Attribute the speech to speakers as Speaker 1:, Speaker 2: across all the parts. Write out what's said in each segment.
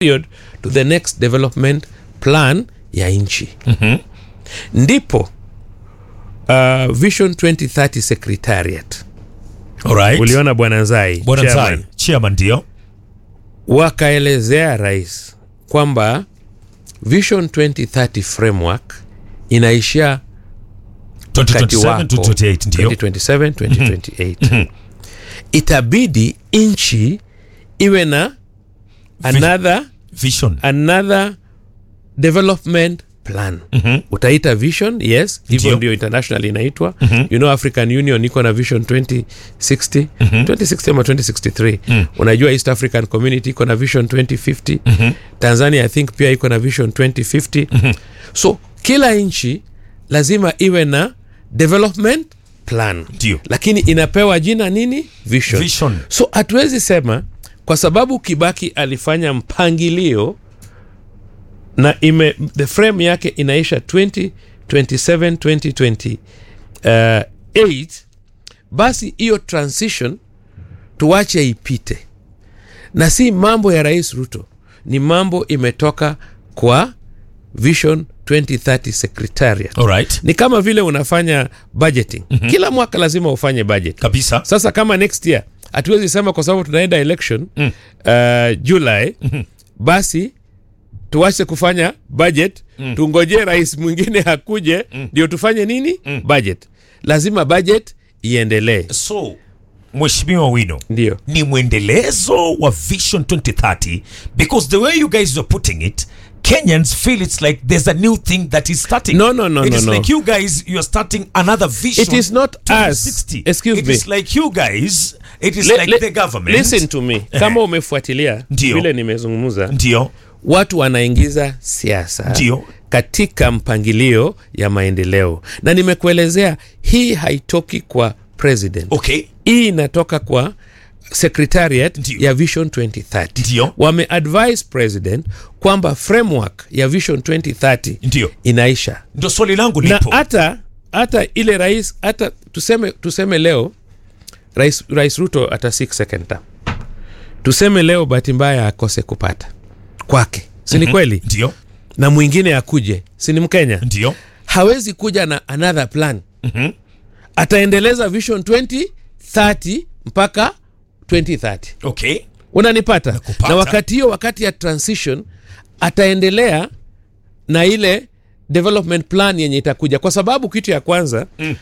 Speaker 1: period to the next development plan ya nchi mm-hmm. ndipo uh, vision 2030 secretariat
Speaker 2: Alright.
Speaker 1: uliona bwana nzai
Speaker 2: Bwana
Speaker 1: chairman,
Speaker 2: Nzai, chairman ndio.
Speaker 1: wakaelezea rais kwamba vision 2030 framework inaishia wakati
Speaker 2: 2027
Speaker 1: wako
Speaker 2: to 28 ndio.
Speaker 1: 2027 2028 itabidi nchi iwe na another
Speaker 2: Vision.
Speaker 1: another development plan mm-hmm. utaita vision yes hivyo
Speaker 2: Ndio.
Speaker 1: ndio international inaitwa mm-hmm. you know african union iko na vision 2060 mm-hmm. 2060 ama 2063 mm. unajua east african community iko na vision 2050 mm-hmm. tanzania i think pia iko na vision 2050 mm-hmm. so kila nchi lazima iwe na development plan
Speaker 2: Ndio.
Speaker 1: lakini inapewa jina nini vision,
Speaker 2: Vision.
Speaker 1: so hatuwezi sema kwa sababu kibaki alifanya mpangilio na ime the frame yake inaisha 2027 2028 basi hiyo transition tuache ipite na si mambo ya rais ruto ni mambo imetoka kwa vision 2030 secretariat
Speaker 2: Alright.
Speaker 1: ni kama vile unafanya budgeting mm-hmm. kila mwaka lazima ufanye budget
Speaker 2: Kabisa.
Speaker 1: sasa kama next year hatuwezi sema kwa sababu tunaenda election mm. uh, july mm-hmm. basi tuache kufanya budget mm. tungojee rais mwingine akuje ndio tufanye nini mm. budget lazima budget iendelee
Speaker 2: So, Mheshimiwa Wino,
Speaker 1: ndio
Speaker 2: ni mwendelezo wa Vision 2030 because the way you guys are putting it Kenyans feel it's like there's a new thing that is starting.
Speaker 1: No, no, no,
Speaker 2: It
Speaker 1: no,
Speaker 2: is
Speaker 1: no.
Speaker 2: like you guys, you are starting another vision.
Speaker 1: It is not us.
Speaker 2: 2060.
Speaker 1: Excuse
Speaker 2: It
Speaker 1: me.
Speaker 2: is like you guys, it is
Speaker 1: Le-
Speaker 2: like
Speaker 1: le-
Speaker 2: the government.
Speaker 1: listen to me kama umefuatilia
Speaker 2: Ndio.
Speaker 1: vile nimezungumza
Speaker 2: Ndio,
Speaker 1: watu wanaingiza siasa
Speaker 2: Ndio.
Speaker 1: katika mpangilio ya maendeleo na nimekuelezea hii haitoki kwa president
Speaker 2: okay.
Speaker 1: hii inatoka kwa secretariat
Speaker 2: Ndio.
Speaker 1: ya vision 2030
Speaker 2: Ndio.
Speaker 1: wameadvise president kwamba framework ya vision 2030
Speaker 2: Ndio.
Speaker 1: inaisha
Speaker 2: Ndio swali langu
Speaker 1: na
Speaker 2: lipo.
Speaker 1: hata hata ile rais hata tuseme tuseme leo rais, rais ruto ata six second term tuseme leo bahati mbaya akose kupata kwake si ni kweli
Speaker 2: Ndio,
Speaker 1: na mwingine akuje si ni mkenya
Speaker 2: ndio.
Speaker 1: hawezi kuja na another plan mm-hmm. ataendeleza vision 2030 mpaka 2030
Speaker 2: Okay.
Speaker 1: unanipata
Speaker 2: Nakupata.
Speaker 1: na wakati hiyo wakati ya transition ataendelea na ile development plan yenye itakuja kwa sababu kitu ya kwanza mm.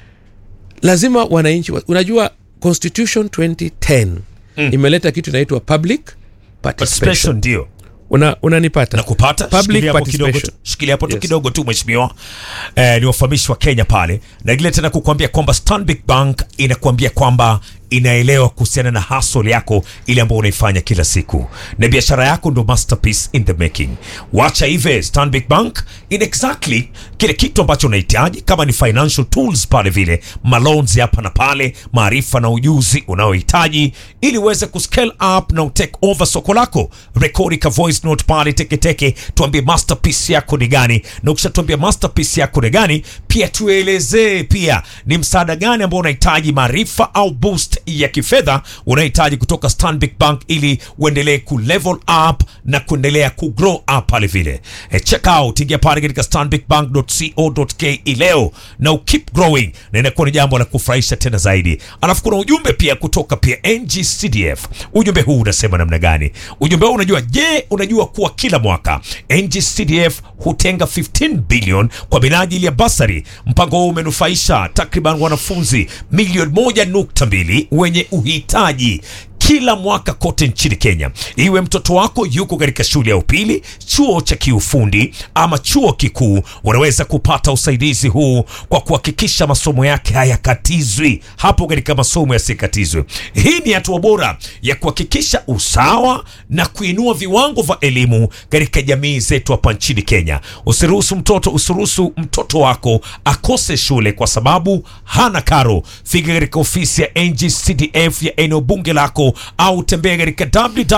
Speaker 1: lazima wananchi wa- unajua constitution 2010 mm. imeleta kitu inaitwa public participation
Speaker 2: Participation ndio.
Speaker 1: Una, unanipata
Speaker 2: nakupata
Speaker 1: public
Speaker 2: shikilia hapo kidogo tu
Speaker 1: participation
Speaker 2: shikilia hapo tu
Speaker 1: Yes.
Speaker 2: kidogo tu mheshimiwa eh, ni wafahamishi wa kenya pale na ile tena kukuambia kwamba stanbic bank inakuambia kwamba inaelewa kuhusiana na hustle yako ile ambayo unaifanya kila siku na biashara yako ndo masterpiece in the making wacha hive stanbic bank in exactly kile kitu ambacho unahitaji kama ni financial tools pale vile malons hapa na pale maarifa na ujuzi unaohitaji ili uweze kuscale up na utake over soko lako rekodi ka voice note pale teketeke tuambie masterpiece yako ni gani na ukishatuambia masterpiece yako ni gani pia tuelezee pia ni msaada gani ambao unahitaji maarifa au boost ya kifedha unahitaji kutoka stanbic bank ili uendelee ku level up na kuendelea ku grow up pale vile e, check out ingia pale katika stanbicbank.co.ke leo na ukeep growing na inakuwa ni jambo la kufurahisha tena zaidi alafu kuna ujumbe pia kutoka pia ngcdf ujumbe huu unasema namna gani ujumbe huu unajua je unajua kuwa kila mwaka ngcdf hutenga 15 billion kwa minajili ya basari mpango huu umenufaisha takriban wanafunzi milioni moja nukta mbili wenye uhitaji kila mwaka kote nchini Kenya. Iwe mtoto wako yuko katika shule ya upili, chuo cha kiufundi ama chuo kikuu, unaweza kupata usaidizi huu kwa kuhakikisha masomo yake hayakatizwi hapo katika masomo yasikatizwe. Hii ni hatua bora ya kuhakikisha usawa na kuinua viwango vya elimu katika jamii zetu hapa nchini Kenya. Usiruhusu mtoto usiruhusu mtoto wako akose shule kwa sababu hana karo. Fika katika ofisi ya NGCDF ya eneo bunge lako au tembea katika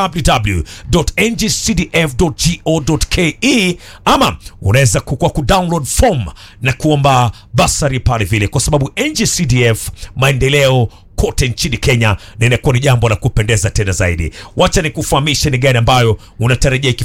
Speaker 2: www.ngcdf.go.ke ama unaweza kukua kudownload form na kuomba basari pale vile, kwa sababu NGCDF maendeleo kote nchini Kenya, na inakuwa ni jambo la kupendeza tena zaidi. Wacha nikufahamishe ni gani ambayo unatarajia